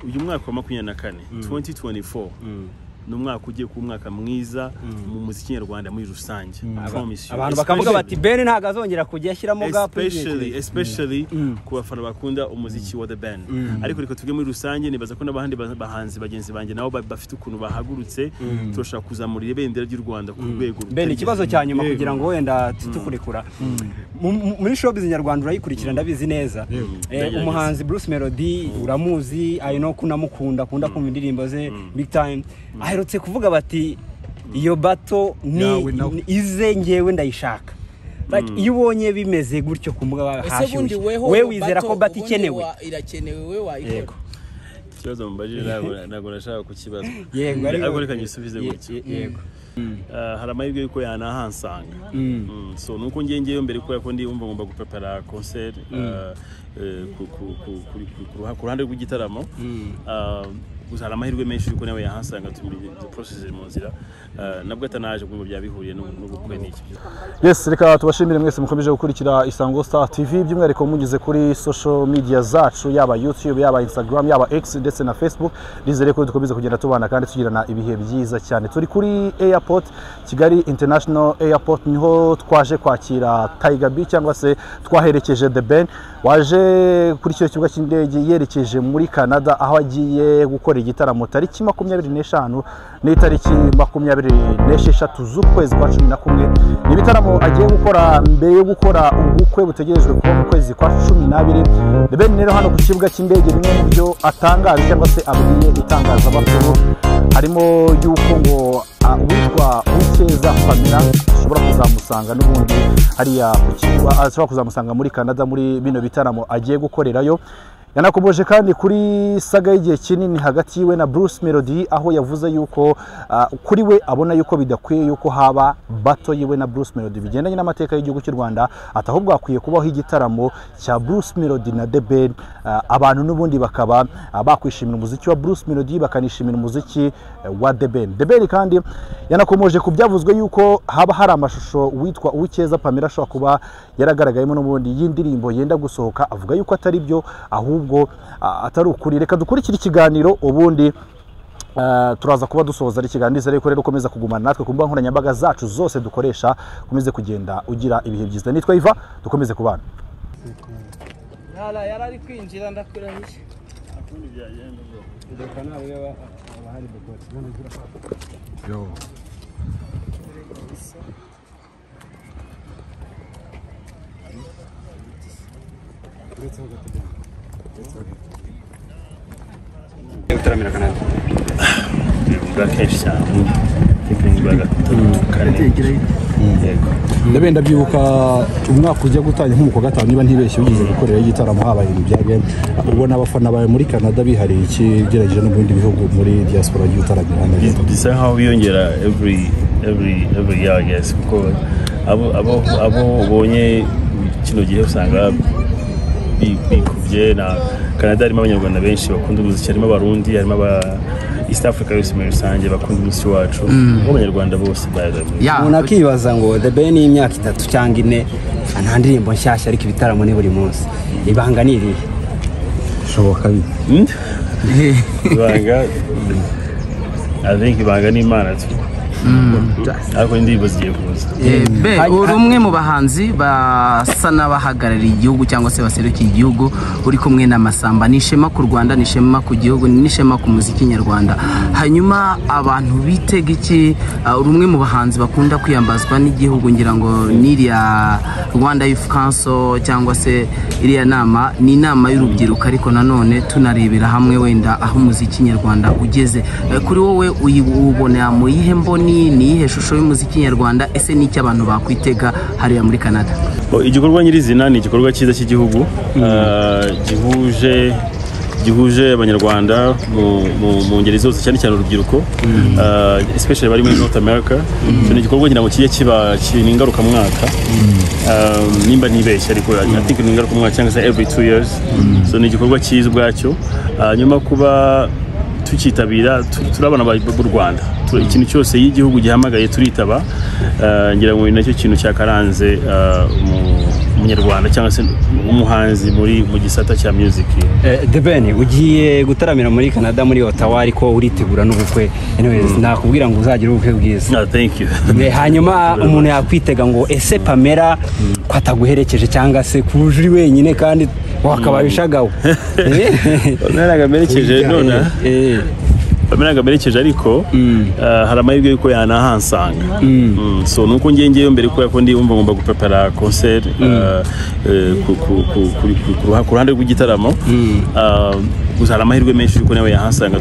uyu mwaka wa makumyabiri na kane 2024 ni umwaka ugiye kuba umwaka mwiza mu muziki nyarwanda muri rusange Promise you. abantu bakavuga bati Especially- beni ntabwo azongera kujya ashyiramo gapu especially especially ku bafana bakunda umuziki wa the band ariko reka tuge muri rusange nibaza ko n'abandi ba- bahanzi bagenzi banjye nabo ba- bafite ukuntu bahagurutse turashaka kuzamura ibendera ry'u rwanda ku rwego beni rutari- ikibazo cya nyuma Yego. kugira ngo wenda tukurekura muri shopizi nyarwanda urayikurikira ndabizi neza Yego. Eh, Ndagerageza. umuhanzi bruce melody uramuzi ari no kunamukunda akunda kumva indirimbo ze big time aherutse kuvuga bati iyo bato ni Yawe nawe." ni ize ngewe ndayishaka Like, iyo ubonye bimeze gutyo ku mbuga ese bundi hashyushye weho we wizera ko bato ubundi ikenewe wa- irakenewe we Yego. wayikora ikibazo mubajije ntabwo ntabwo nashaka kukibaza Yego, ariko- ariko reka nyisubize Ye- gutya ye- yego Ah, hari amahirwe yuko yanahansanga Mm, so nuko ngiye ngewe mbere kubera ko ndiyumva ngomba gupepera concert ah, eh, ku- ku- ku- kuri- ku- ku ruha- ku ruhande rw'igitaramo Ah, gusa hari amahirwe menshi yuko nawe yahansanga tumi- process mu nzira Ah, nabwo atanaje kumva byabihuriye n'ubu- n'ubukwe n'iki yes reka tubashimire mwese mukomeje gukurikira isango star tv by'umwihariko munyuze kuri social media zacu yaba youtube yaba instagram yaba x ndetse na facebook nizere ko dukomeza kugenda tubana kandi tugirana ibihe byiza cyane turi kuri airport kigali international airport niho twaje kwakira tiger b cyangwa se twaherekeje the ben waje kuri icyo kibuga cy'indege yerekeje muri canada aho agiye gukora igitaramo tariki makumyabiri n'eshanu n'itariki makumyabiri n'esheshatu z'ukwezi kwa cumi na kumwe ni ibitaramo agiye gukora mbere yo gukora ubukwe butegerejwe kuba mu kwezi kwa cumi n'abiri The Ben rero hano ku kibuga cy'indege bimwe mu byo atangaza cyangwa se abwiye itangazamakuru harimo y'uko ngo ah, uwitwa ukeza famira ashobora kuzamusanga n'ubundi hariya ku kibuga ashobora kuzamusanga muri canada muri bino bitaramo agiye gukorerayo yanakomeje kandi kuri saga y'igihe kinini hagati yiwe na Bruce Melody aho yavuze yuko ah, kuri we abona yuko bidakwiye yuko haba bato yiwe na Bruce Melody bigendanye n'amateka y'igihugu cy'u Rwanda ati ahubwo hakwiye kubaho igitaramo cya Bruce Melody na The Ben ah, abantu n'ubundi bakaba ah, bakwishimira umuziki wa Bruce Melody bakanishimira umuziki eh, wa The Ben The Ben kandi yanakomeje ku byavuzwe yuko haba hari amashusho witwa Uwikeza Pamela ashobora kuba yaragaragayemo n'ubundi y'indirimbo yenda gusohoka avuga yuko atari byo ahubwo ah, atari ukuri reka dukurikire ikiganiro ubundi ah, turaza kuba dusoza ikiganiro ndetse ariko rero ukomeza kugumana natwe ku mbuga nkoranyambaga zacu zose dukoresha ukomeze kugenda ugira ibihe byiza nitwa iva dukomeze kubana yari ari kwinjira ndakurahishe Yo. utaramira canada bwa kenshi cyane tekiniki bwa gatatu kane yego ndabe ndabyibuka umwaka ujya gutangira nko mu kwa gatanu niba ntibeshye ugize gukorera igitaramo habaye ibintu byawe ubona abafana bawe muri canada bihariye iki ugereranyije no mu bindi bihugu muri diaspora yagiye utaramira hano Bisa- bisa nkaho biyongera every every every year I guess kuko abo abo abo ubonye kino gihe usanga bi- bikubye na Canada harimo abanyarwanda benshi bakunda umuziki harimo abarundi harimo aba East Africa yose muri rusange bakunda umuziki wacu abanyarwanda bose bayaga umuntu akibaza ngo the ben y'imyaka itatu cyangwa ine nta ndirimbo nshyashya ariko ibitaramo ni buri munsi ibanga ni irihe bishoboka bite ibanga I think ibanga n'imana tu ariko indirimbo zigiye kuza be uri umwe mu bahanzi basa n'abahagarariye igihugu cyangwa se baserukiye igihugu uri kumwe n'amasamba ni ishema ku rwanda ni ishema ku gihugu ni ishema ku muziki nyarwanda hanyuma abantu bitega iki Ah, uri umwe mu bahanzi bakunda kwiyambazwa n'igihugu ngira ngo n'iriya rwanda youth council cyangwa se iriya nama ni inama y'urubyiruko ariko nanone tunarebera hamwe wenda aho umuziki nyarwanda ugeze Eh, kuri wowe uyi- ubona mu yihe mboni ni iyihe shusho y'umuziki nyarwanda ese ni icyo abantu bakwitega hariya muri canada Bo, igikorwa nyirizina ni igikorwa cyiza cy'igihugu ah, gihuje gihuje abanyarwanda mu- mu- mu ngeri zose cyane cyane urubyiruko ah, especially bari muri north america so ni igikorwa ngira ngo kijye kiba ki- ni ngarukamwaka Ah, nimba ntibeshye ariko i think ni ngarukamwaka cyangwa se every two years so ni igikorwa cyiza ubwacyo Ah, nyuma kuba tukitabira tu- turabona aba- b'u rwanda Tu- ikintu cyose iyo igihugu gihamagaye turitaba Eh, ngira ngo ni nacyo kintu cyakaranze eh, umu- umunyarwanda cyangwa se umuhanzi muri mu gisata cya muziki the ben ugiye gutaramira muri canada muri otawa ariko uritegura n'ubukwe anyways nakubwira ngo uzagire ubukwe bwiza Ah, thank you Eh, hanyuma umuntu yakwitega ngo ese pamela ko ataguherekeje cyangwa se kuba uje uri wenyine kandi wakabaye ushagawe Eh? naraga merekeje none Eh, bameraga merekeje ariko eh, hari amahirwe y'uko yanahansanga Mm, so ni uko ngiye ngiyeyo mbere kubera ko ndiyumva ngomba gupepera concert eh, eh, ku- ku- ku- kuri- ku- ku ruha- ku ruhande rw'igitaramo Eh, gusa hari amahirwe menshi y'uko nawe yahansanga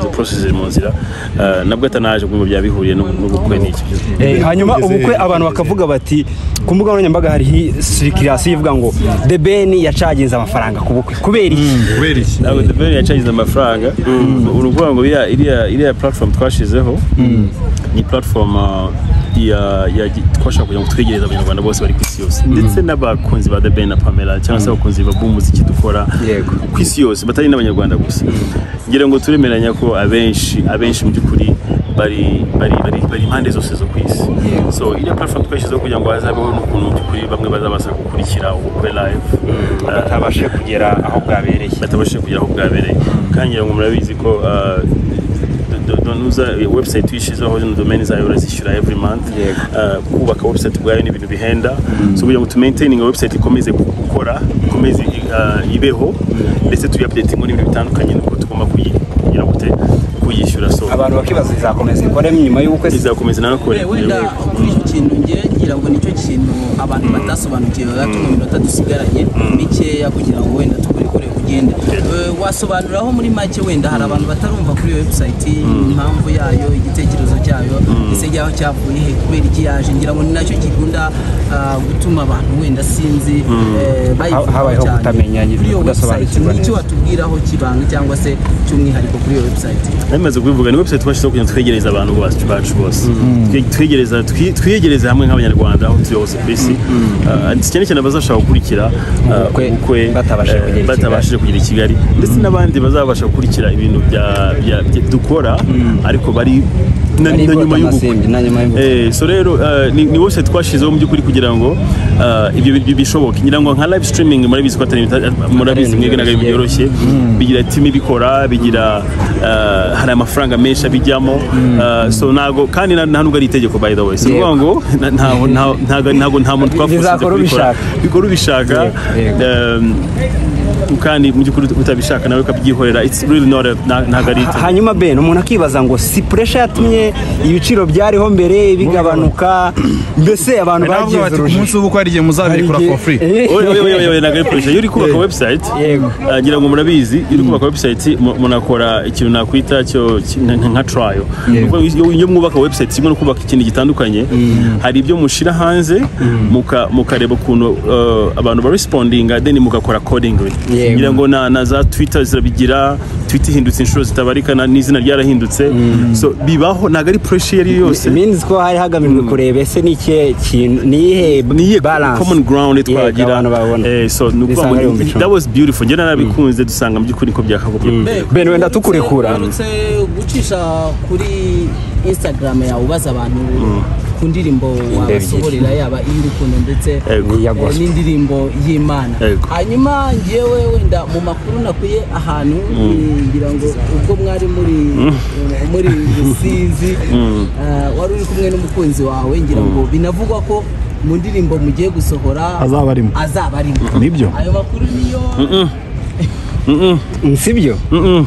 tuprocesije mu nzira Eh, nabwo atanaje kumva byaba bihuriye n'ubu- n'ubukwe n'iki eh, hanyuma ubukwe abantu bakavuga bati ku mbuga nkoranyambaga hari sirikirasiyo ivuga ngo the ben yacaginze amafaranga ku bukwe kubera iki kubera iki ntabwo the Ben yacagize amafaranga ni ukuvuga ngo iriya- iriya iriya platform twashyizeho ni platform uh, ya- ya gi- twashaka kugira ngo twegereze abanyarwanda bose bari ku isi yose ndetse n'abakunzi ba the Ben na pamela cyangwa se abakunzi ba b'umuziki dukora Yego. ku isi yose batari n'abanyarwanda gusa ngira ngo turemeranya ko abenshi abenshi mu by'ukuri bari bari bari bari impande zose zo ku isi so iriya platform twashyizeho kugira ngo hazabeho n'ukuntu mu by'ukuri bamwe bazabasha gukurikira ubukwe live Uh, batabashe kugera aho bwabereye batabashije kugera aho bwabereye kandi ngira ngo murabizi ko uh, do- do- nuza website tuyishyizeho zino domain zayo urazishyura every month Uh, kubaka website ubwayo ni ibintu bihenda so kugira ngo tumaintayininga website ikomeze gukora ikomeze uh, ibeho ndetse tuyiupdatingo n'ibintu bitandukanye nuko tugomba kuyi- kugira gute kuyishyura so abantu bakibaza izakomeza ikore nyuma y'ubukwe se? izakomeza nanakore wenda kuri icyo kintu ngira ngira ngo nicyo kintu abantu batasobanukiwe gato mu minota dusigaranye mikeya kugira ngo wenda tukore kure kugenda Eh, wasobanuriraho muri make wenda hari abantu batarumva kuri iyo webusayiti impamvu yayo igitekerezo cyayo ese ryaho cyavuye he kubera iki yaje ngira ngo ni nacyo kikunda ah, gutuma abantu wenda sinzi eh, bayivugaho habayeho cyane. kutamenya, kuri iyo webusayiti kudasobanukirwa nicyo neza. watubwiraho kibanga cyangwa se cy'umwihariko kuri iyo webusayiti namaze kubivuga ni website twashyizeho kugira ngo twegereze abantu bacu bacu bose Twe- twegereza twi- twiyegereze hamwe nk'abanyarwanda aho turi hose ku isi Ah, cyane cyane abazashaka gukurikira ah, Ubukwe ubukwe batabashije eh, kugera i batabashije kugera i kigali ndetse n'abandi bazabasha gukurikira ibintu bya- bya- bya- dukora ariko bari na Bari na nyuma bota y'ubukwe amasimbi, na nyuma y'ubukwe. Eh, so rero eh, ni ni website twashyizeho mu by'ukuri kugira ngo eh, ibyo bi- bishoboke ngira ngo nka live streaming murabizi ko atari murabizi mwebwe ntabwo ari ibintu byoroshye bigira timu ibikora bigira eh, hari amafaranga menshi abijyamo eh, so ntago kandi na- nta nubwo ari itegeko by the way si ukuvuga ngo na- ntaho- ntaho- ntago- ntago nta muntu twafuza Bizakora ubishaka. bikora ubishaka Yego, eh, kandi mu by'ukuri utabishaka nawe ukabyihorera it's really not a- na- ntago ari Ha- itegeko hanyuma ben umuntu akibaza ngo si puresha yatumye ibiciro byariho mbere bigabanuka mbese abantu navuga bagize bati ku munsi urujijo w'ubukwe hari igihe muzabikora for free Eh, oya oya oya oya ntabwo ari kurusha iyo uri kubaka website Yego. ah, ngira ngo murabizi iyo uri kubaka website mu- munakora ikintu nakwita cyo ki- nka- nka- nka trial Kuko iyo iyo mwubaka website kimwe no kubaka ikintu gitandukanye hari ibyo mushyira hanze muka- mukareba ukuntu eh, abantu ba respondinga then mugakora accordingly Yego. ngira ngo na na za twitter zirabigira twitter ihindutse inshuro zitabarika na- n'izina ryarahindutse so bibaho ntabwo ari pressure iyo ari yo yose minzi ko hari hagamijwe kureba ese ni ikihe kintu ni iyihe niye balance common ground Yego, abantu babona. twagira Eh, so ni ukuvuga Bisanga ngo ibihumbi icumi. that was beautiful njye narabikunze dusanga mu by'ukuri ko byakagombye kubera Ben, wenda tukurekura. Uherutse gucisha kuri instagram yawe ubaza abantu ku ndirimbo wabasohorera yaba iy'urukundo ndetse Yego. Iya eh, gospel. n'indirimbo y'imana Yego. hanyuma ngewe wenda mu makuru nakuye ahantu eh, ngira ngo ubwo mwari muri eh, muri rusizi eh, wari uri kumwe n'umukunzi wawe ngira ngo binavugwa ko mu ndirimbo mugiye gusohora Azaba arimo. azaba arimo Nibyo. ayo makuru niyo sibyo Ntabwo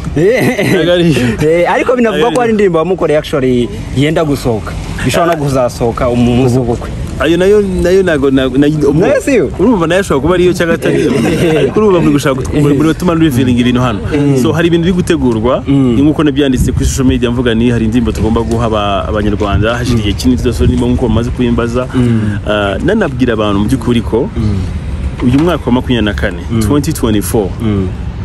ari iyo. Eh, ariko binavugwa ko hari indirimbo wamukoreye actually yenda gusohoka bishobora no kuzasohoka umunsi w'ubukwe ayo nayo nayo ntabwo ntabwo- nayo- umu- Nayo si yo. urumva nayo ashobora kuba ariyo cyangwa atari yo ariko urumva muri gushaka muri muri gutuma revealing ibintu hano so hari ibintu biri gutegurwa ni nk'uko nabyanditse kuri social media mvuga ni hari indirimbo tugomba guha aba- abanyarwanda hashize igihe kinini tudasura indirimbo nk'uko bamaze kuyimbaza Ah, nanabwira abantu mu by'ukuri ko uyu mwaka wa makumyabiri na kane 2024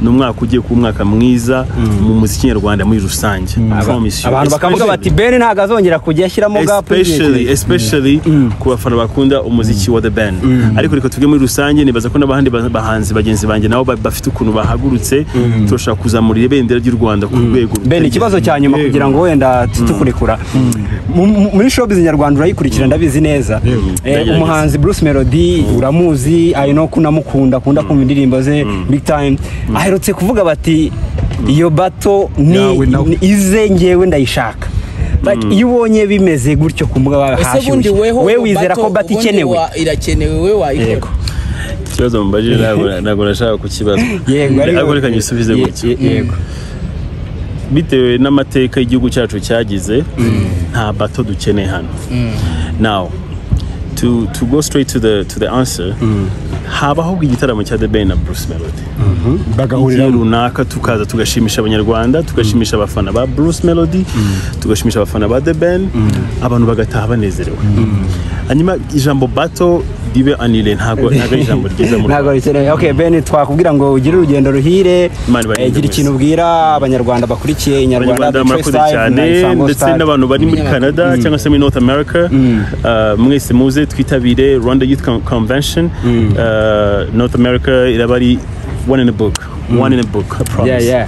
ni umwaka ugiye kuba umwaka mwiza mu muziki nyarwanda muri rusange Promise you. abantu bakavuga Especially- bati ben ntabwo azongera kujya ashyiramo bwa especially project." especially ku bafana bakunda umuziki wa the band ariko reka tuvuge muri rusange nibaza ko n'abandi ba- bahanzi bagenzi banjye nabo ba- bafite ukuntu bahagurutse turashaka kuzamura ibendera ry'u rwanda ku rwego ben rutagira- ikibazo cya nyuma Yego. kugira ngo wenda tukurekura muri showbiz nyarwanda urayikurikira ndabizi neza Eh, Ndagerageza. umuhanzi bruce melody uramuzi I know ko unamukunda akunda kumva indirimbo ze big time aherutse kuvuga bati iyo bato ni Yawe nawe." ni ize ngewe ndayishaka Like, iyo ubonye bimeze gutyo ku mbuga ese bahashyushye bundi weho we ubu wizera bato, ko bati ubundi ikenewe wa- irakenewe we wayikora Yego. ikibazo mubajije ntabwo- ntabwo nashaka kukibaza Yego, ariko- ariko reka nyisubize Ye- gutya ye- yego. bitewe n'amateka y'igihugu cyacu cyagize nta bato dukeneye hano now to, to go straight to the, to the answer habaho igitaramo cya the ben na bruce melody igihe runaka tukaza tugashimisha abanyarwanda tugashimisha abafana ba bruce melody tugashimisha abafana ba the ben abantu bagataha banezerewe hanyuma ijambo bato ribe anile ntabwo ntabwo ari ijambo ryiza mu ntabwo rwanda bikenewe okay ben twakubwira ngo ugire urugendo ruhire Imana ibarinde eh, gira mwese. ikintu ubwira abanyarwanda bakurikiye inyarwanda abanyarwanda Pictures murakoze Live cyane na Isango ndetse Star. n'abantu bari muri canada cyangwa se muri north america uh, mwese muze twitabire rwanda youth Con- convention Uh, north america iraba ari one in a book one in a book I promise. yeah yeah